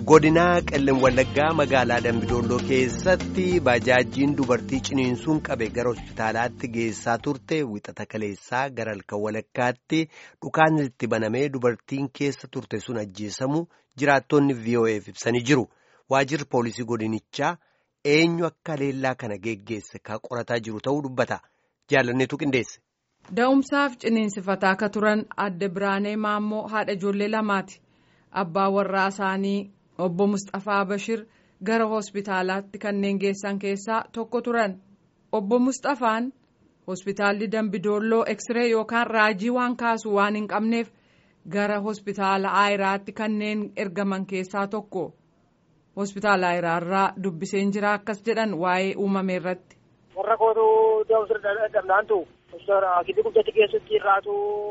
godinaa qellem wallaggaa magaalaa dambidolloo keessatti baajaajiin dubartii ciniinsuun qabe gara hospitaalaatti geessaa turte wixata kaleessaa gara halkan walakkaatti dhukaan itti banamee dubartiin keessa turte sun ajjeesamu jiraattonni vo'eef ibsanii jiru waajirri poolisii godinichaa eenyu akka leellaa kana geggeesse ka qorataa jiru ta'uu dubbata jaalanneetu qindeesse. Da'umsaaf ciniinsifataa akka turan adde Biraanee Maammoo haadha ijoollee lamaati. Abbaa warraa isaanii obbo Mustafaa Bashir gara hospitaalaatti kanneen geessan keessaa tokko turan. Obbo Mustafaan hospitaalli Dambidoolloo Eksiree yookaan raajii waan kaasu waan hin qabneef gara hospitaala Aayiraatti kanneen ergaman keessaa tokko. Hospitaala Aayiraarraa dubbiseen jira akkas jedhan waa'ee uumame irratti. Warra kootu da'umsa dhabnaantu. Akibii guddatti keessatti irraatu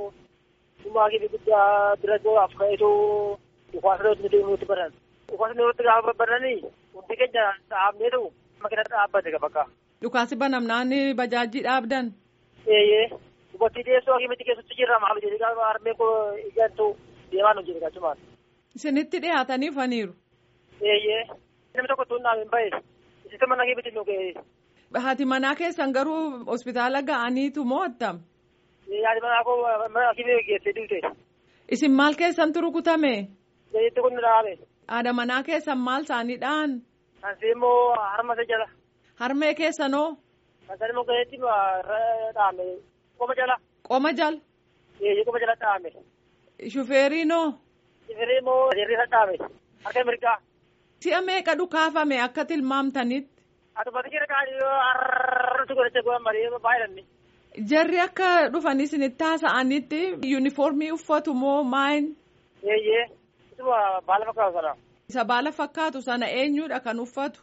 dhuma akibii guddaa bira af ka'eetu dhukaasa nuti nuti baran. Dhukaasa nuti gaafa baranii hundi keenya dhaabneetu makiina dhaabbate bakka. Dhukaasi banamnaan bajaajii dhaabdan. Eeyyee dubartii dhiyeessoo akimitti keessatti jirra maal jedhee gaafa harmee koo ijaartu deemaa nu jedhe gachumaan. Isinitti dhiyaatanii faniiru. Eeyyee namni tokko tuun naaf hin bahe isitti mana akimitti nu ga'e. Haati manaa keessan garuu hospitaala ga'aniitu moo attam? Haati manaa koo mana akimii geessee duute. Isin maal keessantu rukutame? Zayitti kun dhaame. Haadha manaa keessan maal isaanii dhaan? Kansi immoo harma isa jala. Harmee keessanoo? Kansan immoo gaheetti dhaame. Qoma jala. Qoma jala? Eeyyee qoma jala dhaame. Shufeeriinoo? Shufeerii immoo jirri isa dhaame. Harka mirgaa. Si'a meeqa dhukaafame akka tilmaamtanitti? Atummati jira kaanii har'atu godhacha go'an malee baay'inanni. Jarri akka dhufanii isinitti haasa'anitti yuunifoormii uffatu moo maayin? Eeyyee. Isuma baala fakkaatu sana. Isa baala fakkaatu sana eenyudha kan uffatu?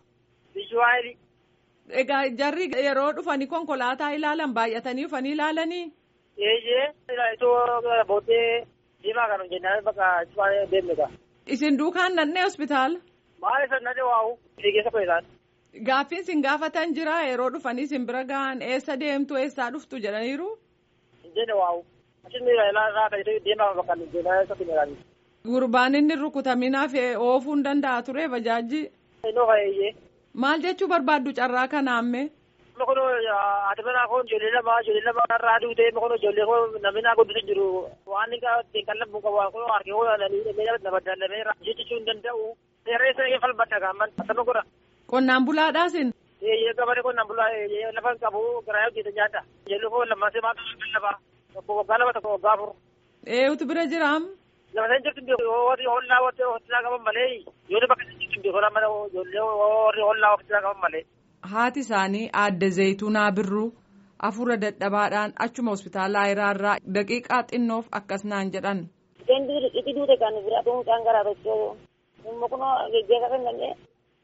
Biyyu Egaa jarri yeroo dhufanii konkolaataa ilaalan baay'atanii dhufanii ilaalanii? Eeyyee. Itoo booddee diimaa kan hojjennaan bakka cufaa deemnudha. Isin duukaan nannee hospitaala? Maal isa nannee waa'u? Fiigeessa qoyisaan. Gaaffiin isin gaafatan jira yeroo dhufanii isin bira gahan eessa deemtu eessaa dhuftu jedhaniiru? Injene waa'u. Achiin miira ilaalaa kan deemaa bakka deemaa isa finiraani. Gurbaan inni rukutaminaaf oofuu hin danda'a ture bajaajii. Innoo fayyee. Maal jechuu barbaaddu carraa kanaamme? Amma kun haati manaa kun ijoollee lama ijoollee lama irraa duutee amma kun ijoollee kun namni naa guddisa jiru waan inni ittiin qallabu qabu kun harkee kun nama dallamee jechuu hin danda'u. Seerree sana falmadha gaamman akkama godha. Qonnaan bulaadhaasin? Eeyyee gabaadhe qonnaan bulaa lafa hin qabu garaa hojjeta nyaata. Ijoollee kun lammaasee maata lallabaa. Tokko waggaa lama tokko waggaa afur. Eeyutu bira jiraam? Lafa isaan jirtu warri hollaa hollaa qaban malee yoo bakka isaan jirtu beekoon mana ijoollee warri hollaa hollaa qaban malee. Haati isaanii aadde Zayituunaa Birruu afura dadhabaadhaan achuma hospitaala Ayiraarraa daqiiqaa xinnoof akkas naan jedhan. Isheen itti duute kan bira dhuun kan garaa tokko immoo kun geggeessa kan dandeenye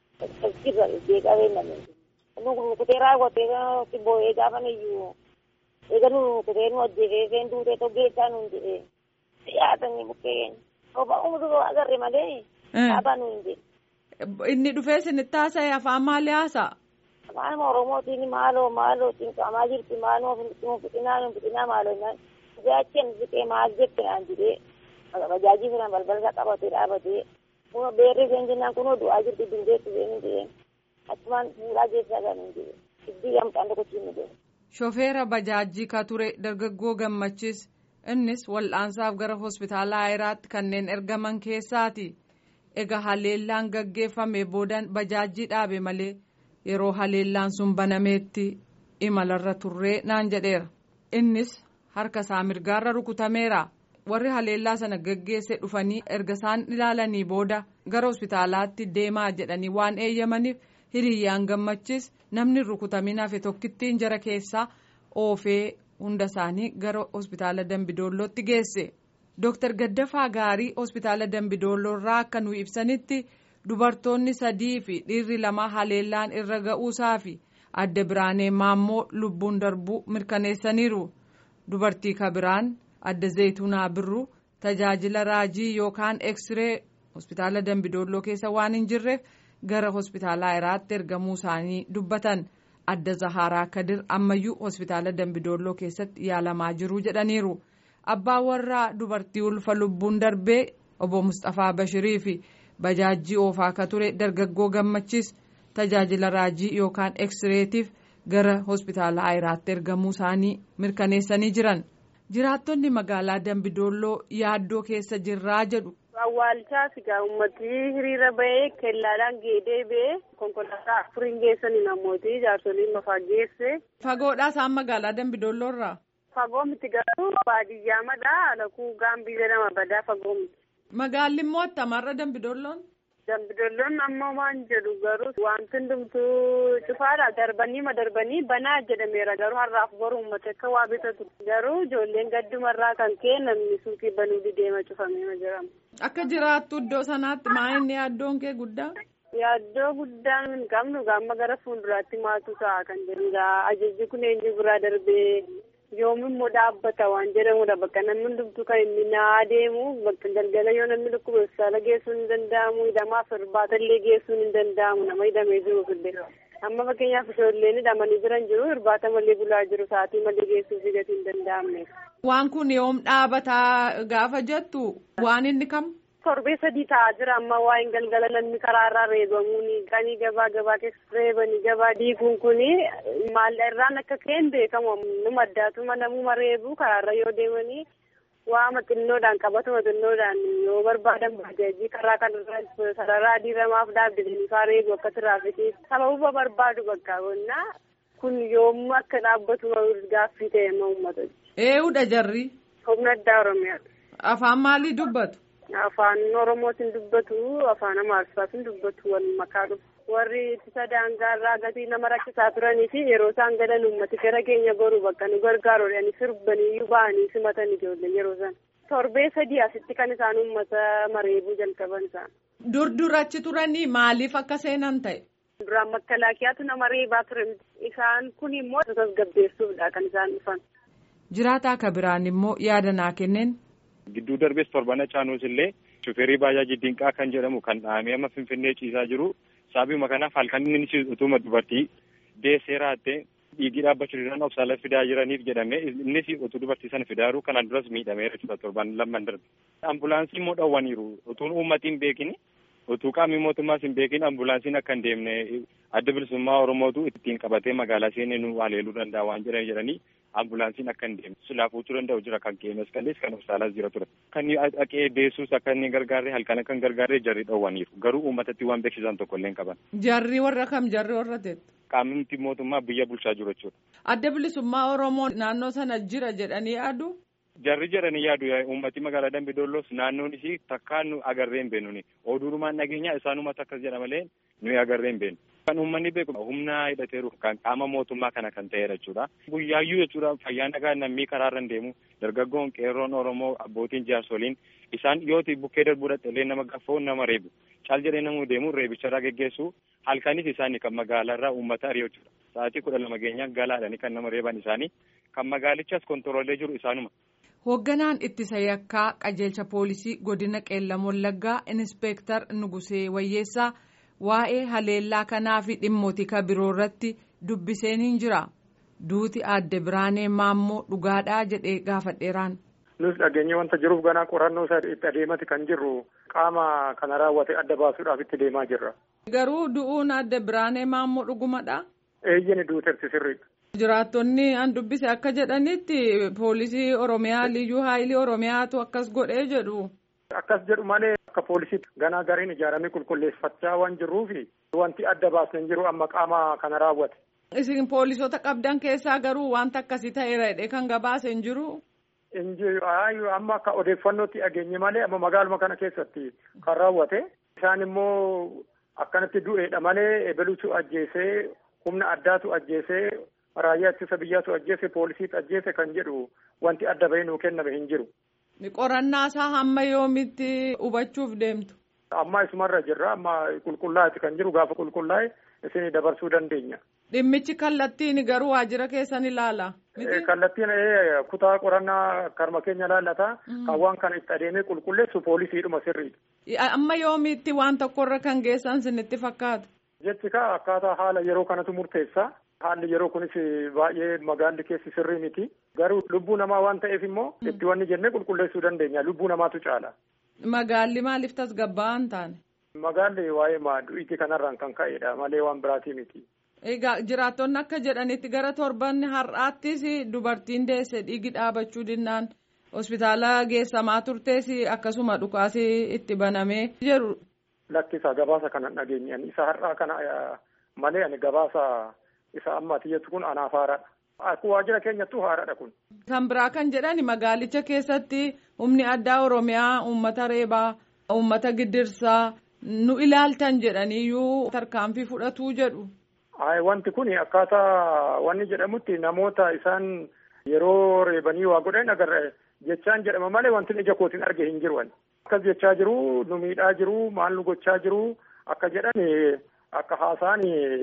jirra geggeessaa beekname. Nu kutee raawwatee kan boo'ee gaafa iyyuu eega nu kutee nu ajjeefee isheen duute toggeessaa nuun jedhee dhiyaatanii bukkeen roba umutu agarre malee dhaabaa nuun jedhe. Inni dhufee isinitti haasa'e afaan maalii haasa'a? Afaan Oromootiin maaloo maaloo cinqamaa jirti maaloo fixinaa nu fixinaa maaloo naan jaachen fixee maal jette naan jedhee bajaajii filan balbalsa qabatee dhaabatee kun beerri isheen jennaan kunoo du'aa jirti dindeetti isheen jedheen achumaan fuudhaa keessaa kan hin jedhe iddii gamtaan tokkochiin nu jedhe. Shofeera bajaajii ka ture dargaggoo gammachis innis wal'aansaaf gara hospitaala Ayiraatti kanneen ergaman keessaati. Egaa haleellaan gaggeeffame boodan bajaajii dhaabe malee yeroo haleellaan sun banameetti imalarra turree naan jedheera. Innis harka isaa mirgaarra rukutameera. Warri haleellaa sana gaggeesse dhufanii erga isaan ilaalanii booda gara hospitaalaatti deemaa jedhanii waan eeyyamaniif hiriyyaan gammachis namni rukutamin hafe tokkittiin jara keessaa oofee hunda isaanii gara hospitaala Dambidoollootti geesse. Dooktar Gaddafaa Gaarii hospitaala Dambidoolloorraa akka nu ibsanitti dubartoonni sadii fi dhiirri lama haleellaan irra ga'uusaa fi adde biraanee maammoo lubbuun darbuu mirkaneessaniiru. Dubartii kabiraan adde Zayituunaa Birruu tajaajila raajii yookaan eksiree hospitaala Dambidoolloo keessa waan hin jirreef gara hospitaala Ayiraatti ergamuu isaanii dubbatan. Adda Zaharaa Kadir ammayyuu hospitaala Dambidoolloo keessatti yaalamaa jiru jedhaniiru. abbaa warraa dubartii ulfa lubbuun darbee obbo Mustafaa Bashirii fi bajaajii oofaa ka ture dargaggoo gammachiis tajaajila raajii yookaan eksreetiif gara hospitaala ayiraatti ergamuu isaanii mirkaneessanii jiran jiraattonni magaalaa dambidolloo yaaddoo keessa jirraa jedhu. awwaalchaas egaa uummatni hiriira bahee kellaadhaan geedee bahee konkolaataa afuriin geessanii namooti jaarsoliin lafaa geesse. fagoodhaa isaan magaalaa dambidolloo irraa. fagoo miti garuu baadiyyaa madhaa alakuu gaambii jedhama badaa fagoo miti. magaalli immoo attamarra dambidolloon. dambidolloon ammoo waan jedhu garuu wanti hundumtuu cufaadha darbanii ma darbanii banaa jedhameera garuu har'aaf boru uummata akka waa bitatu garuu ijoolleen gaddumarraa kan ka'e namni suuqii banuu dideema cufamee jedhama. akka jiraattu iddoo sanaatti maa inni yaaddoon kee guddaa. yaaddoo guddaan hin qabnu gaamma gara fuulduraatti maatu ta'a kan jedhudha ajajji kun eenyu biraa darbee yoomimmoo dhaabbata waan jedhamudha bakka namni hundumtuu kan inni naa adeemu bakka galgala yoo namni dhukkuba hospitaala geessuun hin danda'amu hidhamaaf irbaatallee geessuun hin danda'amu nama hidhamee jiruuf illee amma fakkeenyaaf ijoolleen hidhamanii jiran jiru irbaata malee bulaa jiru sa'aatii malee geessuuf gatii hin danda'amne. waan kun yoom dhaabataa gaafa jettu waan inni kam. torbee sadii ta'aa jira amma waa'een galgala namni karaarraa reebamuuni qanii gabaa gabaa keessa reebanii gabaa diiguun kuni maal irraan akka ka'een beekamu numa addaatuma namuma reebu karaarra yoo deemanii waama xinnoodhaan qabatuma xinnoodhaan yoo barbaadan bajaajii karaa kanarra sarara adii ramaaf dhaabbatanii faa reebu akka tiraafikii sababuma barbaadu bakka qonnaa kun yoommu akka dhaabbatu gaaffii ta'e amma uummata. Eeyyuudha jarri. Humna addaa Oromiyaadha. Afaan maalii dubbatu? Afaan Oromootiin dubbatu afaan Amaarsaatiin dubbatu wal makaa dhufu warri ittisa daangaarraa gatii nama rakkisaa turanii fi yeroo isaan galan uummati gara keenya goru bakka nu gargaaruudhaan sirbanii ba'anii simatan ijoollee yeroo isaan torbee sadii asitti kan isaan uummata mareebuu jalqaban isaan. Dur durachi turanii maaliif akka seenan ta'e? Duraan makalaakiyaatu nama reebaa ture isaan kun immoo tasgabbeessuufdha kan isaan dhufan. Jiraataa akka biraan immoo yaada naa kenneen. Gidduu darbees torbana caanuus illee shufeerii baajaaji dinqaa kan jedhamu kan dhahamee amma finfinnee ciisaa jiru sababuma kanaaf halkan inni utuma dubartii deessee raattee dhiigii dhaabbachuu irraan obsaala fidaa jiraniif jedhamee innis utuu dubartii sana fidaaru kanaan duras miidhameera jechuudha torban lamman darbe. Ambulaansii immoo dhawwaniiru utuun uummatiin hin beekin utuu qaamni mootummaas hin beekin ambulaansiin akka hin deemne adda bilisummaa Oromootu ittiin qabatee magaalaa seenee nu haleeluu danda'a waan jedhan jedhanii ambulaansiin akka hin deemne silaa fuuchuu danda'u jira kan qeemes qallees kan obsaalaas jira ture. Kan dhaqee deessuus akka inni gargaarre halkan akka hin gargaarre jarri dhowwaniiru garuu uummatatti waan beeksisan tokko illee hin qaban. Jarri warra kam jarri warra teettu. Qaamni mootummaa biyya bulchaa jiru jechuudha. Adda bilisummaa Oromoo naannoo sana jira jedhanii yaadu. Jarri jedhanii yaadu uummati magaalaa Dambidoolloos naannoon isii takkaan nu agarree hin beeknu oduurumaan nageenya isaanuma takkas jedha malee nuyi agarree hin beeknu. Kan uummanni beeku humna hidhateeru kan qaama mootummaa kana kan ta'edha jechuudha. Guyyaayyuu jechuudha fayyaa nagaa namni karaarra hin deemu dargaggoon qeerroon Oromoo abbootiin jaarsoliin isaan yooti bukkee darbuu dhaqxelee nama gaffoo nama reebu caal jedhee namuu deemu reebicharraa geggeessu halkanis isaanii kan magaalaarraa uummata ari'u jechuudha. Sa'aatii kudha lama geenyaa galaadhani kan nama reeban isaanii kan magaalichas kontoroolee jiru isaanuma. Hoogganaan ittisa yakkaa qajeelcha poolisii godina qeellam wallaggaa inispeektar Nugusee Wayyeessaa waa'ee haleellaa kanaa fi dhimmoota biroo irratti dubbiseen hin jira. Duuti aadde Biraanee Maammoo dhugaadhaa jedhee gaafadheeraan. Nus dhageenye wanta jiruuf ganaa qorannoo isaa itti adeemati kan jirru qaama kana raawwate adda baasuudhaaf itti deemaa jirra. Garuu du'uun aadde Biraanee Maammoo dhugumadha. Eeyyeni duuterti sirriidha. Jiraattonni an dubbise akka jedhanitti poolisii Oromiyaa liyyuu haayilii Oromiyaatu akkas godhee jedhu. Akkas jedhu malee akka poolisiitti ganaa gariin ijaaramee qulqulleeffachaa waan jirruufi wanti adda baasne jiru amma qaama kana raawwate. Isin poolisota qabdan keessaa garuu wanta akkasii ta'eera jedhee kan gabaase hin jiru. Injiru amma akka odeeffannootti dhageenye malee amma magaaluma kana keessatti kan raawwate isaan immoo akkanatti du'eedha malee ebeluutu ajjeesee humna addaatu ajjeesee raayyaa ittisa biyyaatu ajjeese poolisiitu ajjeese kan jedhu wanti adda bahee nuu kenname hin jiru. Qorannaa isaa hamma yoomitti hubachuuf deemtu. Amma isumarra jirra amma qulqullaa'eeti kan jiru gaafa qulqullaa'e isin dabarsuu dandeenya. Dhimmichi kallattiin garuu waajjira keessan ilaala. Kallattiin kutaa qorannaa karma keenya laallata. Kan waan kana itti adeemee qulqulleessu poolisiidhuma sirriidha. Amma yoomitti waan tokkorra kan geessan sinitti fakkaata. Jechi kaa akkaataa haala yeroo kanatu murteessa. Haalli yeroo kunis baay'ee magaalli keessi sirrii miti. Garuu lubbuu namaa waan ta'eef immoo itti wanni jennee qulqulleessuu dandeenya. Lubbuu namaatu caala. Magaalli maaliif tasgabbaa'aa hin taane? Magaalli waa'ee maadu'iitii kanarraan kan ka'edha malee waan biraatii miti. Egaa jiraattonni akka jedhanitti gara torban har'aattis dubartiin deesse dhiigi dhaabachuu dinnaan hospitaala geessamaa turtees akkasuma dhukaasii itti banamee jedhu. Lakkisa gabaasa kana dhageenye isa har'aa kana malee ani gabaasa isa ammaati jettu kun anaaf haaradha. Akkuma waajjira keenyattuu haaradha kun. Kan biraa kan jedhan magaalicha keessatti humni addaa Oromiyaa uummata reebaa uummata giddirsaa nu ilaaltan jedhaniyyuu tarkaanfii fudhatuu jedhu. Ay wanti kun akkaataa wanni jedhamutti namoota isaan yeroo reebanii waa godhan agarra jechaan jedhama malee wanti ija kootiin arge hin jiru. Akkas jechaa jiru nu miidhaa jiru maal nu gochaa jiru akka jedhan akka haasaan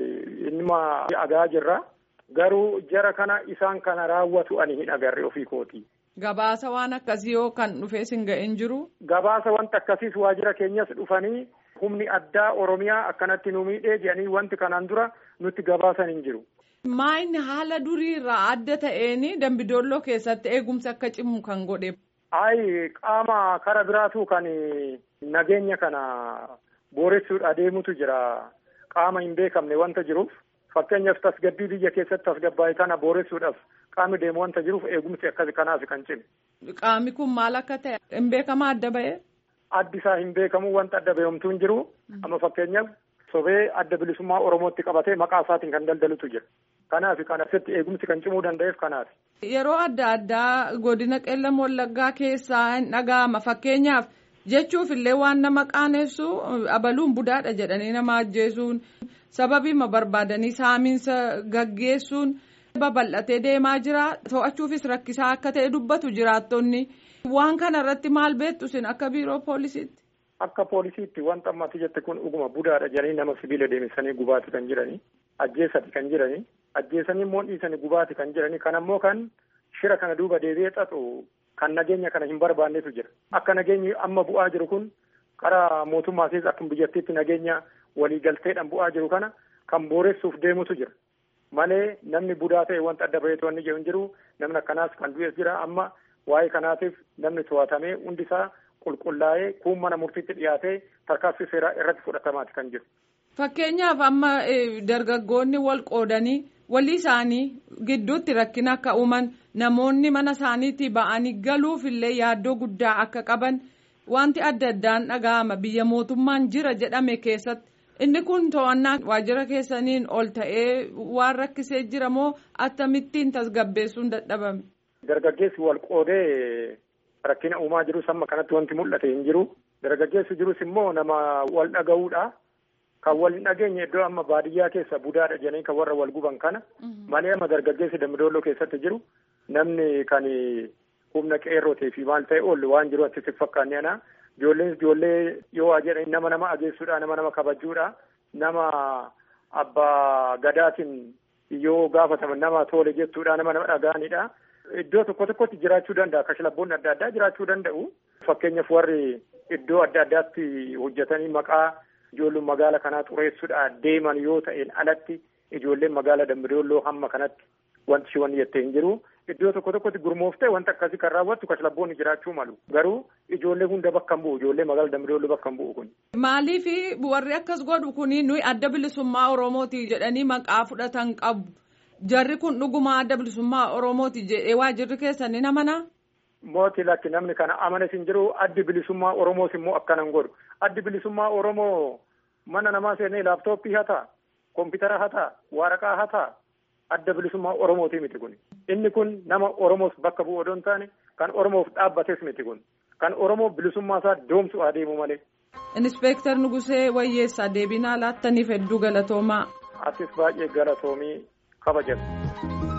innuma agaa jirra. Garuu jara kana isaan kana raawwatu ani hin agarre ofii kooti. Gabaasa waan akkasii yoo kan dhufees hin ga'in jiru. Gabaasa wanta akkasiis waajjira keenyas dhufanii humni addaa Oromiyaa akkanatti nu miidhee jedhanii wanti kanaan dura nutti gabaasan hin jiru. Maayini haala durii irraa adda ta'een dambidoolloo keessatti eegumsi akka cimu kan godhe. Ayi qaama kara biraatu kan nageenya kana booressuudha deemutu jira. Qaama hin beekamne wanta jiruuf fakkeenyaaf tasgabbii biyya keessatti tasgabbaa'e kana booressuudhaaf qaamni deemu wanta jiruuf eegumsi akkasi kanaaf kan cimu. Qaamni kun maal akka ta'e hin beekama adda ba'e? Addi isaa hin beekamu wanta adda ba'eemtuu hin jiru. Amma fakkeenyaaf sobee adda bilisummaa Oromootti qabatee maqaa isaatiin kan daldalutu jira. Kanaaf kan asitti eegumsi kan cimuu danda'eef kanaaf. Yeroo adda addaa godina qeellam wallaggaa keessaa hin dhaga'ama fakkeenyaaf jechuuf illee waan nama qaanessu abaluun budaadha jedhanii nama ajjeesuun sababiima barbaadanii saamiinsa gaggeessuun babal'atee deemaa jira to'achuufis rakkisaa akka ta'e dubbatu jiraattonni waan kana irratti maal beektu isin akka biiroo poolisiitti. Akka poolisiitti wanta ammatti jette kun dhuguma budaadha jedhanii nama sibiila deemsanii gubaati kan jiranii ajjeesati kan jiranii ajjeesanii immoo dhiisanii gubaati kan jiranii kan ammoo kan shira kana duuba deebi'ee xaxu kan nageenya kana hin barbaannetu jira akka nageenyi amma bu'aa jiru kun karaa mootummaa keessa akkuma biyyattiitti nageenya waliigalteedhaan bu'aa jiru kana kan booressuuf deemutu jira malee namni budaa ta'e wanta adda baheetu wanni jiru hin jiru namni akkanaas kan du'es jira amma waa'ee kanaatiif namni to'atamee hundisaa qulqullaa'ee kuun mana murtiitti dhiyaatee tarkaanfii seeraa irratti fudhatamaati kan jiru. Fakkeenyaaf amma dargaggoonni wal qoodanii walii isaanii gidduutti rakkina akka uuman namoonni mana isaaniitii ba'anii galuuf illee yaaddoo guddaa akka qaban wanti adda addaan dhaga'ama biyya mootummaan jira jedhame keessatti inni kun to'annaa waajjira keessaniin ol ta'ee waan rakkisee jira moo akkamittiin tasgabbeessuun dadhabame. Dargaggeessi wal qoodee rakkina uumaa jirus amma kanatti wanti mul'ate hin jiru. Dargaggeessi jirus immoo nama wal dhaga'uudha. Kan wal hin dhageenye iddoo amma baadiyyaa keessa budaadha jedhanii kan warra wal guban kana. Malee amma dargaggeessi dambidooloo keessatti jiru namni kan humna qeerrotee fi maal ta'e oolu waan jiru atti fakkaanne ana. Ijoolleen ijoollee yoo waa jedhanii nama nama ageessuudha nama nama kabajuudha nama abbaa gadaatiin yoo gaafataman nama tole jettuudha nama nama dhaga'anidha. Iddoo tokko tokkotti jiraachuu danda'a kashlabboonni adda addaa jiraachuu danda'u. Fakkeenyaaf warri iddoo adda addaatti hojjetanii maqaa ijoolleen magaala kanaa xureessuudhaan deeman yoo ta'een alatti ijoolleen magaala dambidooloo hamma kanatti wanti shi wanni jettee hin jiru. Iddoo tokko tokkotti gurmooftee wanta akkasii kan raawwattu kashlabboonni jiraachuu malu. Garuu ijoollee hunda bakka hin bu'u. Ijoollee magaala dambidooloo bakka hin bu'u kun. Maaliif warri akkas godhu kuni nuyi adda bilisummaa Oromooti jedhanii maqaa fudhatan qabu. Jarri kun dhuguma adda bilisummaa Oromooti jedhee waajjirri keessanii namanaa? Mooti lakki namni kana amanes hin jiru addi bilisummaa Oromoos immoo akkanan godhu. Addi bilisummaa Oromoo mana namaa seenee laaptooppii hataa, koompitara hataa, waraqaa hataa adda bilisummaa Oromooti miti kun. Inni kun nama Oromoos bakka bu'u odoo hin taane kan Oromoof dhaabbates miti kun. Kan Oromoo bilisummaa isaa doomsu adeemu malee. Inspeektar Nugusee Wayyeessaa deebinaa laattaniif hedduu galatoomaa. Atis baay'ee galatoomii kabajatu.